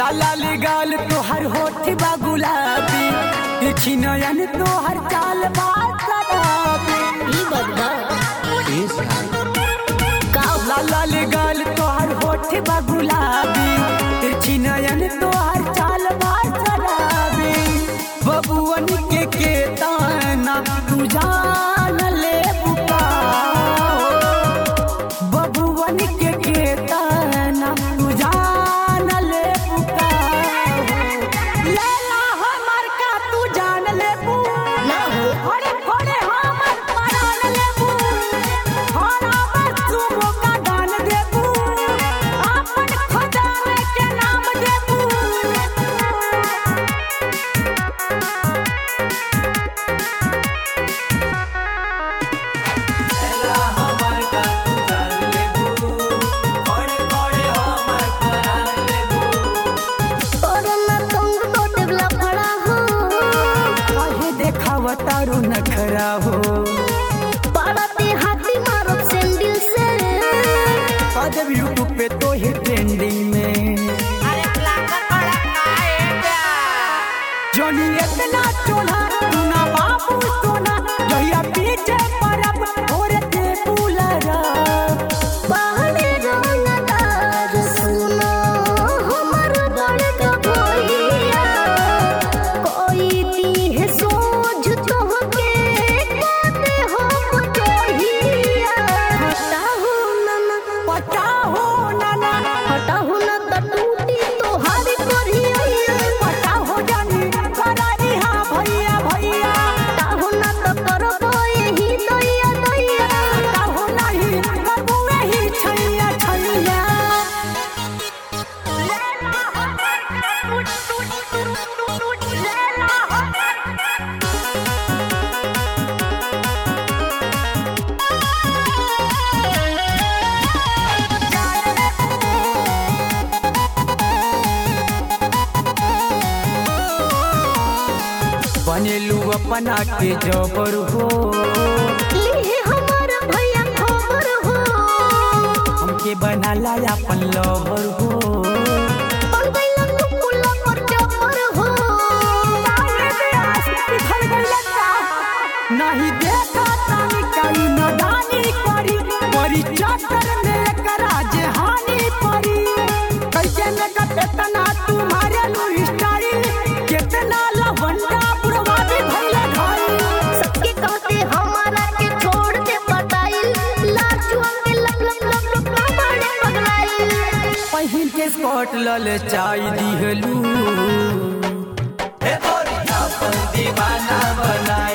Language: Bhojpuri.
लाला ले गाल तोहर होठ बा गुलाबी देखी नयन तोहर चाल बा शराबी ई बदबा का लाला ले गाल तोहर होठ बा गुलाबी देखी नयन तोहर चाल बा शराबी बबुअन के के ताना तू जान ले बुका बबुअन के के ताना तू जान ले बुका लैला हमर का तू जान ले बु ना हो घरे घरे हमर परान लेबू हरा बच्चू मोका दान देबू अपन खजाने के नाम देबू कोरोना तुंग तो टिबला पड़ा हो काहे देखाव तारू नखरा हो पड़ते हाथी मारो सैंडल से अजब यूट्यूब पे तो ही ट्रेंडिंग में जोनी इतना चोला तूना बाबू सोना जहिया पीछे परब और ते बुलरा पहाड़े रंगदार सुनो हमर बड़का भैया कोई तीह सोझ तोहके कहते हम जोहिया हटाहु नना पता हो नाना हटाहु न त टूटी तोहारी करिया पता हो जानी करानी हाँ भैया भैया हटाहु न त करबो एही दैया दैया पता हो नहीं करबू ही छैया छैया बनेलू अपना के जबर हो लिहे हमारा भैया खबर हो हमके बनाला अपन लवर हो बन गइला तू पुला पर जबर हो नहीं देखा तानी कई नदानी करी बड़ी चक्कर में करा जे हानि परी कैसे में कतना तुम्हारे नु स्टाइल कितना लवंडा बुढ़वादी भइले भाई सबके कहते हमारा के छोड़ के पटाइल लाजुआ के लप लप लप लप बड़े पगलाइल पहिन के स्कॉट लल चाय दिहलू हे तोरी अपन दीवाना बनाई